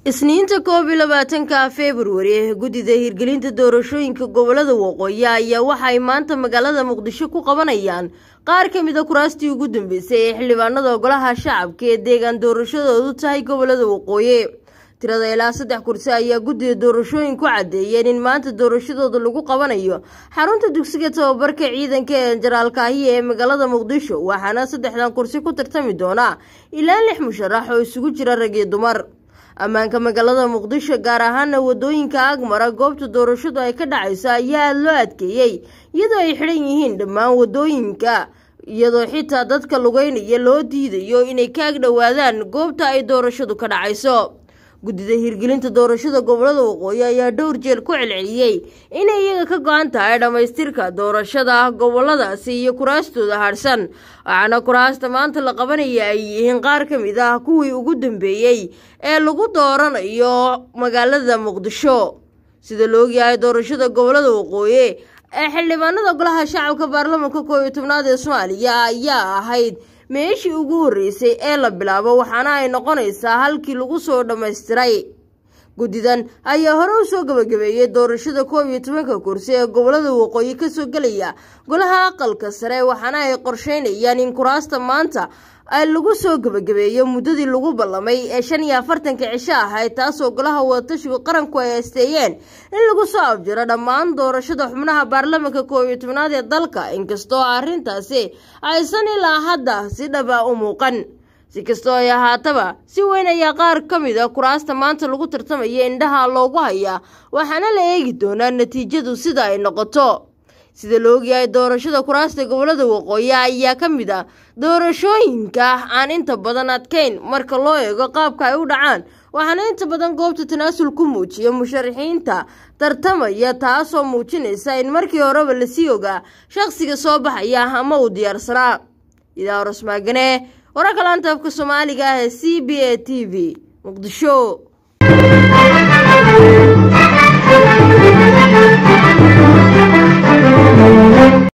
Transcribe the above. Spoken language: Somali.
isniinta koob iyo labaatanka februari guddida hirgelinta doorashooyinka gobolada waqooyi ayaa waxaay maanta magaalada muqdisho ku qabanayaan qaar ka mid a kuraastii ugu dambeysay ee xildhibaanada golaha shacabka ee deegaan doorashadoodu tahay gobolada waqooyi tirada ilaa saddex kursi ayaa guddida doorashooyin ku caddeeyeen in maanta doorashadooda lagu qabanayo xarunta dugsiga tababarka ciidanka ee jaraalkaahiya ee magaalada muqdisho waxaana saddexdan kursi ku tartami doona ilaa lix musharax oo isugu jira rag iyo dumar ammaanka magaalada muqdisho gaar ahaana wadooyinka agmara goobta doorashadu ay ka dhacayso ayaa aada loo adkeeyey iyadoo ay xidhan yihiin dhammaan wadooyinka iyadoo xitaa dadka lugeynaya loo diidayo inay ka ag dhowaadaan goobta ay doorashadu ka dhacayso guddida hirgelinta doorashada gobolada waqooyi ayaa dhowr jeel ku celceliyey inay iyaga ka go-an tahay dhammaystirka doorashada goboladaasi iyo kuraastooda hadhsan waxaana kuraasta maanta la qabanaya ay yihiin qaar ka mid ah kuwii ugu dambeeyey ee lagu dooranayo magaalada muqdisho sida la ogyahay doorashada gobolada waqooyi ee xildhibaanada golaha shacabka baarlamanka koob iyo tobnaad ee soomaaliya ayaa ahayd meeshii ugu horreysay ee la bilaabo waxaana ay noqonaysaa halkii lagu soo dhammaystiray guddidan ayaa hore u soo gabagabeeyey doorashada koob iyo tobanka kursi ee gobolada waqooyi kasoo gelaya golaha aqalka sare waxaana ay qorsheynayaan in kuraasta maanta ay lagu soo gabagabeeyo muddadii lagu ballamay ee shan iyo afartanka cisho ahayd taasoo golaha wadatashiga qaranku ay asteeyeen in lagu soo abjiro dhammaan doorashada xubnaha baarlamanka koob iyo tobnaad ee dalka inkastoo arrintaasi aysan ilaa hadda si dhaba u muuqan si kastoo ay ahaataba si weyn ayaa qaar ka mid a kuraasta maanta lagu tartamaya indhaha loogu hayaa waxaana la eegi doonaa natiijadu sida ay noqoto sida la ogyahay doorashada kuraasta gobolada waqooyi ayaa ka mid ah doorashooyinka aan inta badan adkayn marka loo eego qaabka ay u dhacaan waxaana inta badan goobta tanaasul ku muujiya musharaxiinta tartamaya taasoo muujinaysa in markii horeba lasii ogaa shaqsiga soo baxaya ama uu diyaarsanaa idaa rosmaagane wararka laanta afka soomaaliga ah ee c b a t v muqdisho